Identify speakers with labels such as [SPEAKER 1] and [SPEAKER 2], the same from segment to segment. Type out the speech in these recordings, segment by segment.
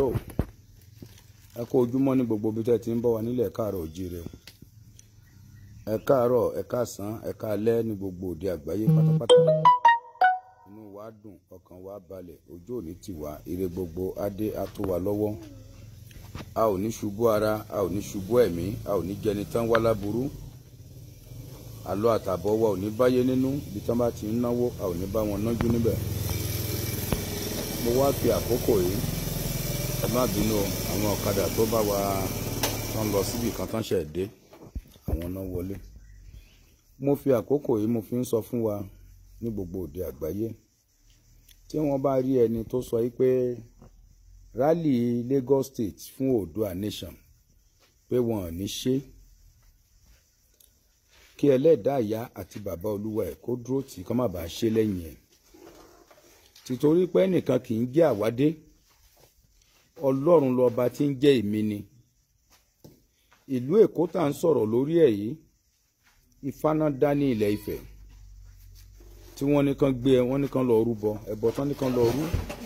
[SPEAKER 1] tó ẹ kó ojúmọ́ ní gbogbo ibi tẹ́ ti ń bọ̀ wá nílẹ̀ káàárọ̀ òjíire o ẹ káàárọ̀ ẹ káàsán ẹ káalẹ́ ní gbogbo òde àgbáyé pátápátá inú wa dùn ọkàn wa balẹ̀ ojú òní tì wá ire gbogbo adé á tó wa lọ́wọ́ a ò ní ṣubú ara a ò ní ṣubú ẹ̀mí a ò ní jẹni tán wá láburú àlọ́ àtàbọ̀ wa ò ní báyé nínú ibi tán bá ti ń náwó a ò ní bá wọn nájú níbẹ̀ mo wá fi àkókò yìí ẹ má bínú o, àwọn ọ̀kadà tó bá wa tán lọ síbi kan tán ṣẹ̀ dé àwọn náà wọlé mo fi àkókò yìí mo fi ń sọ fún wa ní gbogbo òde àgbáyé tí wọ́n bá rí ẹni tó sọ yìí pé rally Lagos State fún Oòduà Nation pé wọn ò ní ṣe kí ẹlẹ́dàá ìyá àti bàbá olúwa ẹ̀ kó dúró tì í kó má bàa ṣe lẹ́yìn ẹ̀ tìtorí pé ẹnìkan kì í jẹ́ àwádé ọlọ́run lọ́ba tí ń jẹ́ èmi ni ìlú èkó tá à ń sọ̀rọ̀ lórí ẹ̀ yìí ifáná dá ní ilẹ̀ ifẹ̀ tí wọ́n ní kán gbé ẹ wọ́n ní kán lọ rúbọ ẹbọ tán ní kán lọ rú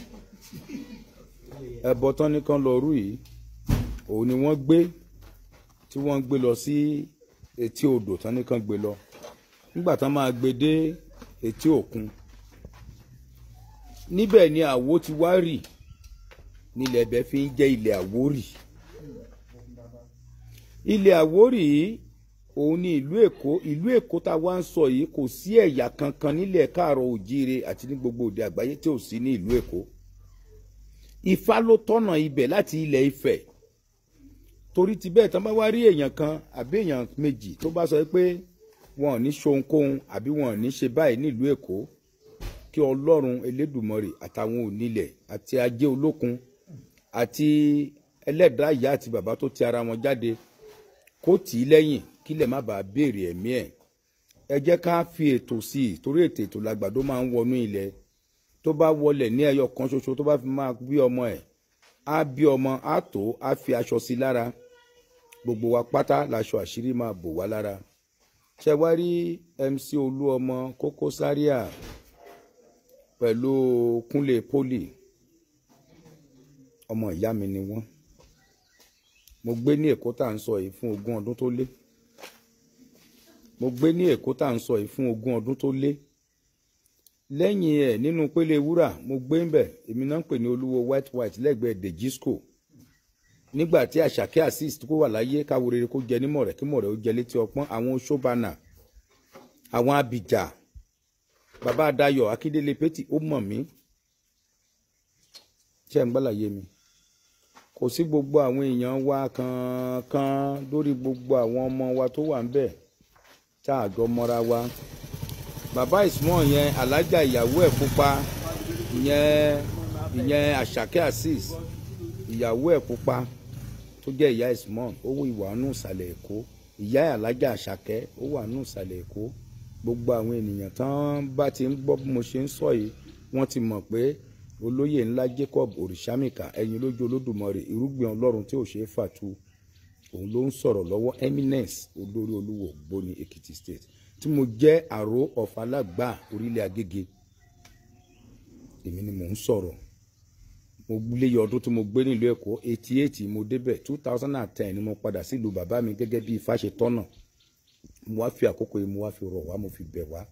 [SPEAKER 1] ẹbọ tán ní kán lọ rú yìí òun ni wọ́n gbé tí wọ́n ń gbé lọ sí etí odò tán ní kán gbé lọ nígbà tán máa gbé dé etí òkun níbẹ̀ ni àwo ti wá rì nílẹ̀ ẹbẹ̀ fi ń jẹ́ ilẹ̀ àwórì ilẹ̀ àwórì yìí òun ni ìlú èkó ìlú èkó tá a wá ń sọ yìí kò sí ẹ̀yà kankan nílẹ̀ káàrọ̀ òjíire àti ní gbogbo òde àgbáyé tí ò sí ní ìlú èkó ifá ló tọ́nà ibẹ̀ láti ilẹ̀ ifẹ̀ torí ti bẹ́ẹ̀ tán bá wá rí èèyàn kan àbí èèyàn méjì tó bá sọ pé wọn ò ní ṣohunkóhun àbí wọn ò ní ṣe báyìí nílùú èkó kí ọlọ́run elédùmarè àtàwọn onílẹ̀ àti ajé olókun àti ẹlẹ́dàá ìyá àti bàbá tó ti ara wọn jáde kó tì í lẹ́yìn kílẹ̀ má bàa béèrè ẹ̀mí ẹ̀ ẹ jẹ́ ká fi ètò sí i torí ètò ètò làgbàdo máa ń wọnú ilẹ̀ tó bá wọlẹ̀ ní ẹyọ kan ṣoṣo tó bá fi máa bí ọmọ ẹ̀ á bí ọmọ á tó á fi aṣọ sí i lára gbogbo wa pátá laṣọ àṣírí máa bò wá lára ṣe wá rí MC Olúọmọ Kókó Zaria pẹ̀lú Kúnlé Poli ọmọ ìyá mi ni wọ́n mo gbé ní Èkó tá à ń sọ yìí fún ogún ọdún tó lé mo gbé ní Èkó tá à ń sọ yìí fún ogún ọdún tó lé lẹ́yìn ẹ̀ nínú pélé wúrà mo gbé ń bẹ̀ èmi náà ń pè ní olúwo white white lẹ́gbẹ̀ẹ́ dejisco nígbà tí àṣàkẹ́ assist kó wà láyé káwo rere kó jẹ nímọ̀ rẹ̀ kí mọ̀ rẹ̀ ó jẹ létí ọpọ́n àwọn oṣóbànà àwọn abìjà bàbá Adayọ̀ Akíndélé pétì ó mọ̀ mí ṣé ń gbàlàyé mi kò sí gbogbo àwọn èèyàn wa kankan lórí gbogbo àwọn ọmọ wa tó wà ń bẹ̀ tá a jọ mọ́ra wa bàbá ìsúnmọ́ yẹn alájà ìyàwó ẹ̀ pupa ìyẹn ìyẹn àṣàkẹ́ azeez ìyàwó ẹ̀ pupa tó jẹ́ ìyá ìsúnmọ́ ó wọ ìwà nù ìsàlẹ̀ èkó ìyá alájà àṣàkẹ́ ó wà nù ìsàlẹ̀ èkó gbogbo àwọn ènìyàn tán bá ti ń gbọ́ bí mo ṣe ń sọ yìí wọ́n ti mọ̀ pé olóyè ńlá Jacob òrìṣàmìkà ẹ̀yin lójú olódùmarè irúgbìn ọlọ́run tí ò ṣe é fàtu òun ló ń sọ̀rọ̀ lọ́wọ́ eminence olórí olúwo gbóni Èkìtì state tí mo jẹ́ àró ọ̀fà alágbà orílẹ̀ agége èmi ni mò ń sọ̀rọ̀ mo léyọ ọdún tí mo gbé nílùú èkó eighty eight mo débẹ̀ two thousand and ten ni mo padà sílùú bàbá mi gẹ́gẹ́ bí ifá ṣe tọ́nà mo wá fi àkókò yìí mo wá fi rọ̀ wá mo fi bẹ̀ wá.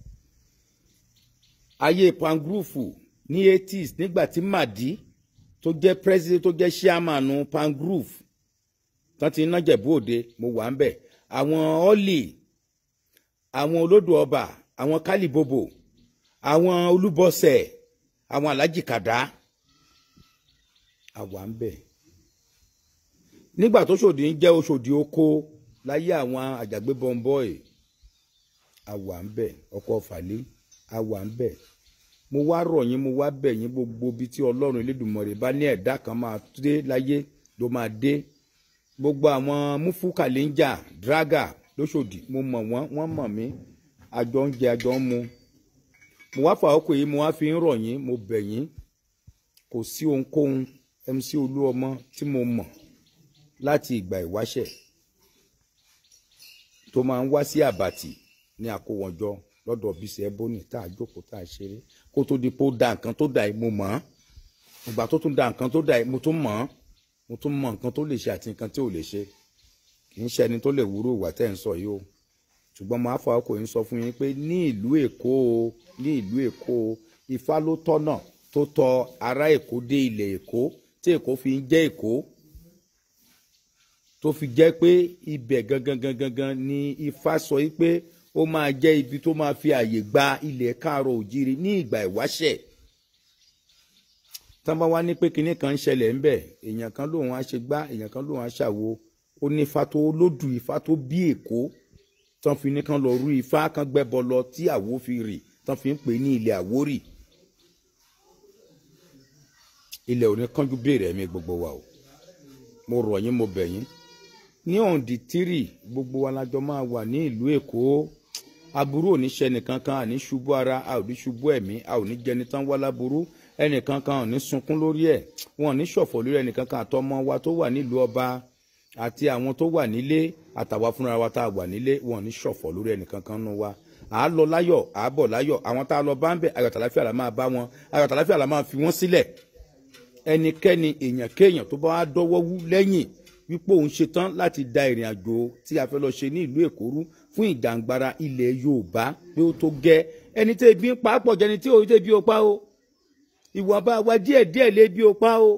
[SPEAKER 1] ayé pangrúfù ní eighties nígbà tí màdí tó jẹ́ president tó jẹ́ chairman pangrúfù tán ti ná jẹ̀bú òde mo wà ń bẹ̀ àwọn ọ́lì àwọn olódò ọba àwọn kálíbòbò àwọn olúbọsẹ àwọn alájì kàdá àwa ń bẹ nígbà tó ṣòdì ń jẹ oṣòdì oko láyé àwọn àjàgbé bọmbọì àwa ń bẹ ọkọ fàlẹ àwa ń bẹ mo wá rọ̀ yín mo wá bẹ̀ yín gbogbo ibi tí Ọlọ́run Elédùmarè bá ní ẹ̀dá kan máa dé láyé ló máa dé gbogbo àwọn mufu kàlẹ́ńjà draga lóṣòdì mo mọ̀ wọ́n wọ́n mọ̀ mí àjọ ń jẹ àjọ ń mu mo wá fà ọkọ̀ yìí mo wá fi ń rọ̀ yín mo bẹ̀ yín kò sí ohunkóhun MC Olúọmọ tí mo mọ̀ láti ìgbà ìwáṣẹ̀ tó máa ń wá sí àbàtì ní àkówọ̀njọ lọ́dọ̀ bísí ẹbónì tá a jókòó tá a ṣeré kó tó di pé ó da nǹkan tó da yìí mo mọ̀ ọ́n ìgbà tó tún da nǹkan tó da yìí mo tún mọ̀ ọ́n mo tún mọ nǹkan tó lè ṣe àti nǹkan tí ò lè ṣe kì í ṣe ẹni tó lè wúrò ìwà tẹ́ ń sọ yìí o ṣùgbọ́n mo àfọ àkókò yìí sọ fún yín pé ní ìlú èkó o ní ìlú èkó o ifá ló tọ́nà tó tọ ará èkó dé ilẹ̀ èkó tí èkó fi ń jẹ́ èkó tó fi jẹ́ pé ibẹ̀ gangan gangan gangan ni ifá sọ yìí pé ó máa jẹ́ ibi tó máa fi àyè gba ilẹ̀ káàrọ̀ òjìrì ní ìgbà ìwáṣẹ̀ tán bá wá ní pé kinní kan ń ṣẹlẹ̀ ń bẹ̀ èèyàn kan lòun á ṣe gbá èèyàn kan lòun á ṣàwo ó ní ifá tó lódù ifá tó bí èkó tán fi ní kan lọ rú ifá kan gbẹ́bọ lọ tí àwo fi rì tán fi ń pè ní ilẹ̀ àwórì ilẹ̀ ò ní kánjú béèrè ẹ̀mí gbogbo wa o mo rọ̀ yín mo bẹ̀ yín ní ọ̀ǹdì tírì gbogbo wa lájọ máa wà ní ìlú èkó aburú ò ní ṣe nìkan kan àní ṣubú ara a ò ní ṣubú ẹ̀mí a ò ní jẹni tán wá láburú ẹnìkan kan ò ní sunkún lórí ẹ̀ wọn ò ní ṣọ̀fọ̀ lórí ẹnìkan kan àtọmọ wa tó wà nílùú ọba àti àwọn tó wà nílé àtàwa fúnra wa tá a wà nílé wọn ò ní ṣọ̀fọ̀ lórí ẹnìkan kan nù wa à á lọ láyọ̀ à á bọ̀ láyọ̀ àwọn tá a lọ bá ń bẹ̀ ayọ̀ tàlàfíà la máa bá wọn ayọ̀ tàlàfíà la máa fi wọ́n sílẹ̀ ẹnikẹ́ni èèyàn kéèyàn tó bá wá dọ́wọ́ wú lẹ́yìn wípé òun ṣetán láti da ìrìn àjò tí a fẹ́ lọ ṣe ní ìlú èkó rú fún ìjàngbara ilẹ̀ yorùbá pé ó tó gẹ́ ẹni tí ebi ń pa á pọ̀ jẹni tí òun tẹ́ bí o pa o ìwọ̀nba wa díẹ̀ díẹ̀ lé bí o pa o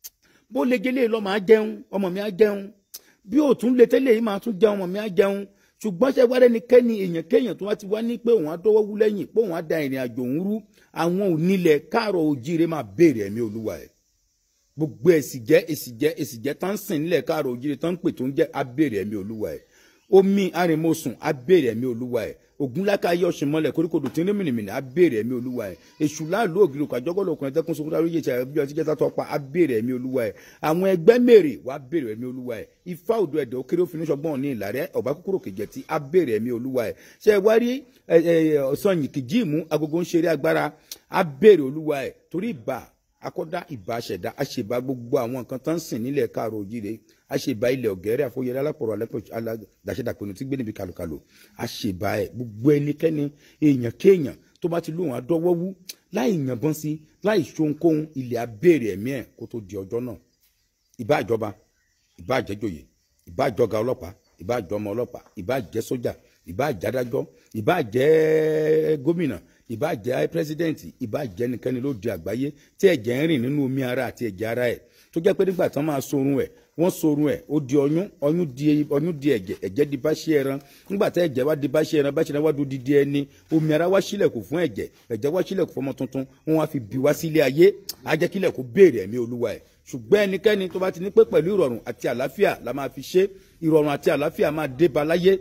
[SPEAKER 1] bó lè gélé lọ máa jẹun ọmọ mi á jẹun bí òtún lè tẹ́lẹ̀ yìí máa tún jẹun ọmọ mi á jẹun ṣùgbọ́n ṣe wárẹ́ ni kẹ́ni èèyàn kéèyàn tó wá ti wá ní pé òun á dọ́wọ́ wú lẹ́yìn pé òun á da ìrìn àjò òun rú àwọn onílẹ̀ káàrọ̀ òjíire máa béèrè ẹ̀mí olúwa ẹ̀ gbogbo èsì jẹ́ èsì jẹ́ èsì jẹ́ tán sìn nílẹ̀ káàrọ̀ òjíire tán ń pè tó ń jẹ́ abéèrè ẹ̀mí olúwa ẹ̀ omi arìnmọ̀sùn abéèrè ẹ̀mí olúwa ẹ̀ ògúnláka ayé ọ̀sìn mọ́lẹ̀ koríkodò tí ń rí mìnìmìnì abéèrè ẹ̀mí olúwa ẹ̀ èṣù láàlú ògiri òkú àjọgọ́lò ọkùnrin tẹ́kùn sókúta lóye ìṣẹ̀lẹ̀ bí ọtí jẹ́ta tọpa abéèrè ẹ̀mí olúwa ẹ̀ àwọn ẹgbẹ́ mèrè wà abéèrè ẹ̀mí olúwa ẹ̀ ifá òdo ẹ̀dẹ̀ òkèrè òfin ṣọgbọ́n ní ìlàrẹ́ ọ̀bá kúkúrò kejì tí abéèrè ẹ̀mí olúwa ẹ̀ ṣe wá rí ọ̀sán yìí kìjíìmù agogo ń ṣeré agbára abéèrè olúwa ẹ̀ torí ìbà akọ́dá ìbà ṣẹ̀dá àṣèbá gbogbo àwọn nǹkan tó ń sìn nílẹ̀ káàrọ̀ òjìrè àṣèbá ilẹ̀ ọ̀gẹ́rẹ́ àfọyẹrẹ alápọ̀rọ̀ aládàṣẹ́dàpẹ̀nu tí gbénibi kàlùkàlù àṣèbá ẹ̀ gbogbo ẹnikẹ́ni èèyàn kéèyàn tó bá ti lóhùn àdọ́wọ́ wú láì yànbọn sí láì ṣohunkóhun ilẹ̀ abéèrè ẹ̀mí ẹ̀ kó tó di ọjọ́ náà ìbá àjọba ìbá àjẹjòyè ìbá àjọga ọlọ́pàá ìbá àjọmọ ọlọ́pàá ìbá àjẹ sójà ìbá àjádájọ́ ìbá àjẹ gómìnà ìbá jẹ́ pírẹsidẹ́ǹtì ìbá jẹ́ nìkanni ló di àgbáyé tí ẹ̀jẹ̀ ń rìn nínú omi ara àti ẹ̀jẹ̀ ara ẹ̀ tó jẹ́ pé nígbà tán máa sorun ẹ̀ wọ́n sorun ẹ̀ ó di ọyún ọyún di ọyún di ẹ̀jẹ̀ ẹ̀jẹ̀ di bá ṣe ẹran nígbà tá ẹ̀jẹ̀ wá di bá ṣe ẹran bá ṣe ẹran wá do didi ẹni omi ara wá sílẹ̀kùn fún ẹ̀jẹ̀ ẹ̀jẹ̀ wá sílẹ̀kùn fọmọ tuntun wọ́n wá fi bí wá sílé ayé á jẹ́ kílẹ̀ kó béèrè ẹ̀mí olúwa ẹ̀ ṣùgbọ́n ẹnikẹ́ni tó bá ti ní pé pẹ̀lú ìrọ̀rùn àti àlàáfíà la máa fi ṣe ìrọ̀rùn àti àlàáfíà máa dé ba láyé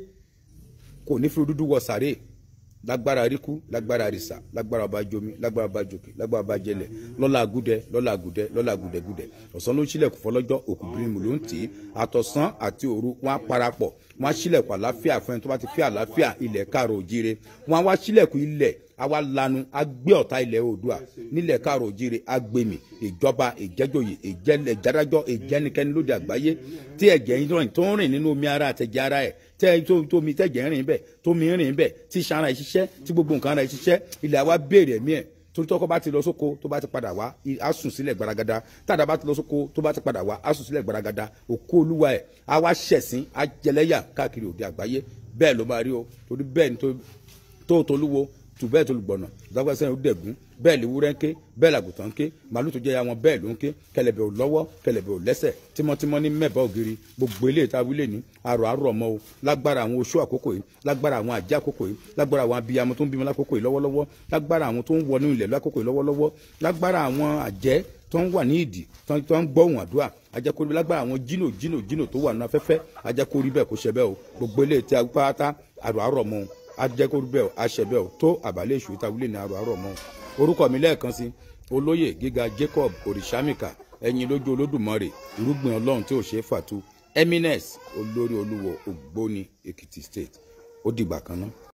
[SPEAKER 1] kò ní fi dúdú wọ sàréè lágbára ríkú lágbára rìsà lágbára ọba jomi lágbára ọba jòkè lágbára ọba jẹlẹ lọ́la agúdẹ lọ́la agúdẹ lọ́la agúdẹgúdẹ ọ̀sán ló ń ṣílẹ̀kùn fọlọ́jọ́ òkú bírímù ló ń tì í àtọ̀sán àti òru wọn á parapọ̀ wọn á ṣílẹ̀kùn àláfíà fún ẹni tó bá ti fi àláfíà ilẹ̀ káàrọ̀ òjíire wọn á wá ṣílẹ̀kùn ilẹ̀ àwa lanu agbé ọ̀tá ilẹ̀ oòdùà nílẹ̀ káàrọ̀ òjíire agbèmí ìjọba ìjẹ́jòyè ìjẹ́lẹ̀ ìjádájọ́ ìjẹ́nikẹ́ni lóde àgbáyé tí ẹ̀jẹ̀ yín tó ń rìn nínú omi ara àtẹ̀jẹ̀ ara ẹ̀ tẹ́ tómi tẹ̀jẹ̀ rìn bẹ́ẹ̀ tómi rìn bẹ́ẹ̀ tí sara ẹ̀ ṣiṣẹ́ tí gbogbo nǹkan ara ẹ̀ ṣiṣẹ́ ilẹ̀ àwa béèrè ẹ̀mí ẹ̀ torí tọkọ bá ti lọ sóko tó bá ti padà wá á sùn sílẹ̀ gbaragada tàdá bá ti lọ sóko tó bá ti padà wá á sùn sílẹ̀ gbaragada òkú olúwa ẹ̀ á wá ṣẹ̀sín á jẹlẹ́yà káàkiri òde àgbáyé bẹ́ẹ̀ ló máa rí o torí bẹ́ẹ̀ ni tó tolúwo tù bẹ́ẹ̀ tó lùgbọ̀nà ìdágbàsẹ́ yẹn ó dẹ̀gún bẹ́ẹ̀ lè wúrẹ́ ń ké bẹ́ẹ̀ làgùtàn ń ké màálù tó jẹ́ ya wọn bẹ́ẹ̀ ló ń ké kẹlẹ̀bẹ̀ ò lọ́wọ́ kẹlẹ̀bẹ̀ ò lẹ́sẹ̀ tímọ́tímọ́ ní mẹ́bàá ògiri gbogbo ilé ìta wílé ní àrò àrò ọmọ o lágbára àwọn oṣó àkókò yìí lágbára àwọn àjẹ́ àkókò yìí lágbára àwọn abiyamọ tó ń bímọ lákòókò yìí lọ́wọ́lọ́wọ́ lágbára àwọn tó ń wọnú ilẹ̀ lákòókò yìí lọ́wọ́lọ́wọ́ lágbára àwọn àjẹ́ tó ń wà ní ìdì tó ń gbọ́ ohùn àdúrà ajakori lágbára àwọn jìnnà jìnnà jìnnà tó wà nínú afẹ́fẹ́ ajakori bẹ́ẹ̀ kó ṣe bẹ́ẹ̀ o gbogbo ilé ìta pátá àrò àrò ọmọ o ajẹ́kórú bẹ́ẹ̀ aṣẹ bẹ́ẹ̀ o tó àbálẹ̀ èṣù ìtawílẹ̀ ní àrò àrò mọ́ orúkọ mi lẹ́ẹ̀kan sí olóyè gíga Jacob òrìṣàmìkà ẹ̀yin lójú olódùmarè irúgbìn ọlọ́run tí ò ṣeé fàtú eminence olórí olúwo ògbóni Èkìtì state ó dìgbà kan náà.